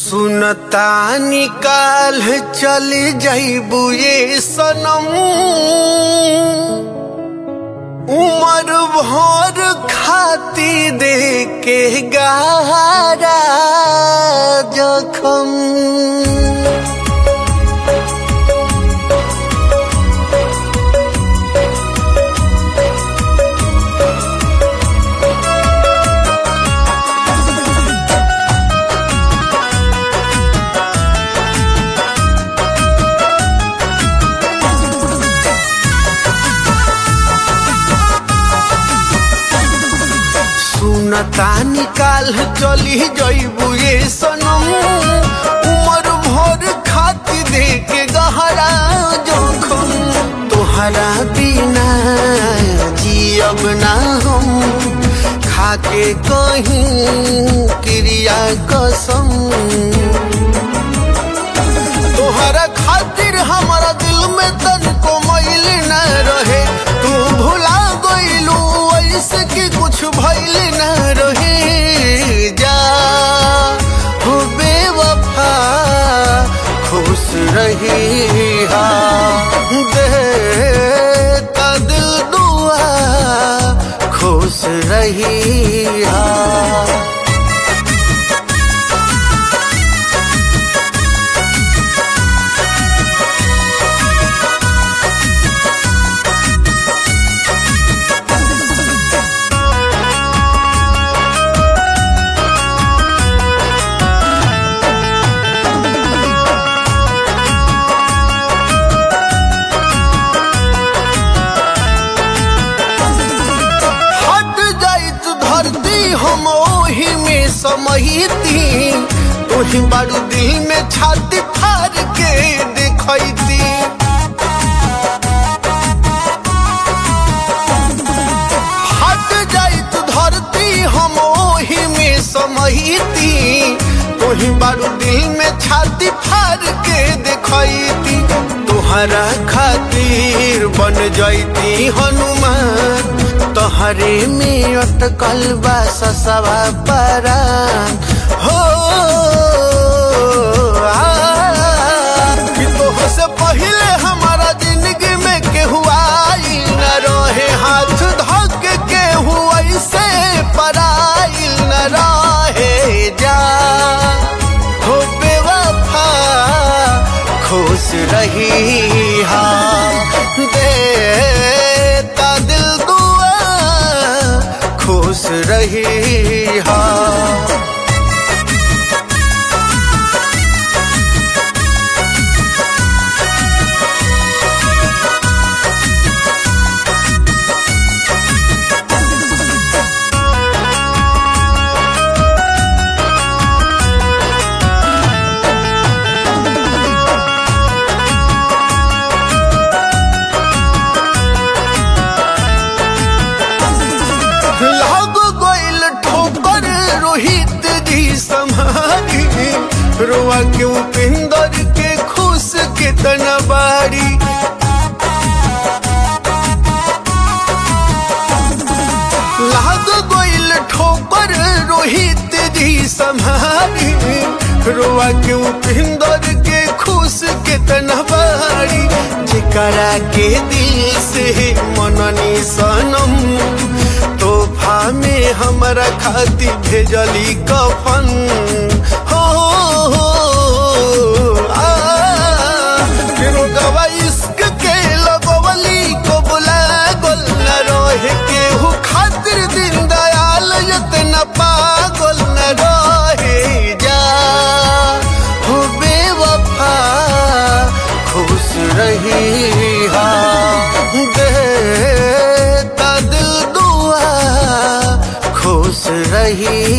सुनता निकाल चल जैबू ये सनम उमर भर खाती दे के गारा जखम सुनता निकाल चली जैबू ये सनम उमर भर खाती दे के गहरा जोखम तोहरा बिना जियब ना हम खाके कहीं क्रिया कसम तोहरा खातिर हमारा दिल में तनको मैल न रहे तू भुला गइलू ऐसे कि कुछ भइल न रहे जा हो बेवफा खुश रही हा देता दिल दुआ खुश रही हा हट जाइत धरती हम ओही में समहिती तोही बारू दिल में छाती फाड़ के देखैती हट जाइत धरती हम ओही में समहिती तोही बारू दिल में छाती फाड़ के देखैती तोहरा खातिर बन जैती हनुमान तोहरे में अटकल बा ससवा परान हो आ, कि तोह से पहले हमारा जिंदगी में केहू आई न रहे हाथ धक केहू ऐसे पराइल न रहे जा हो बेवफा खुश रही हा देता दिल दुआ खुश रही हा लाग गइल ठोकर रोहित जी समारी रोआ के उपेंद्र के खुश के तनबारी लाग गइल ठोकर रोहित जी समारी रोआ के उपेंद्र के खुश के तनबारी जेकरा के दिल से मननी सनम तोहफा में हमरा खाती भेजली कफन हो आ, फिर गवा इश्क के लगवली को बुला गोल न रहे केहू खातिर दिन दयाल इतना पागल न रहे जा हो बेवफा खुश रही हा देता दिल दुआ खुश रही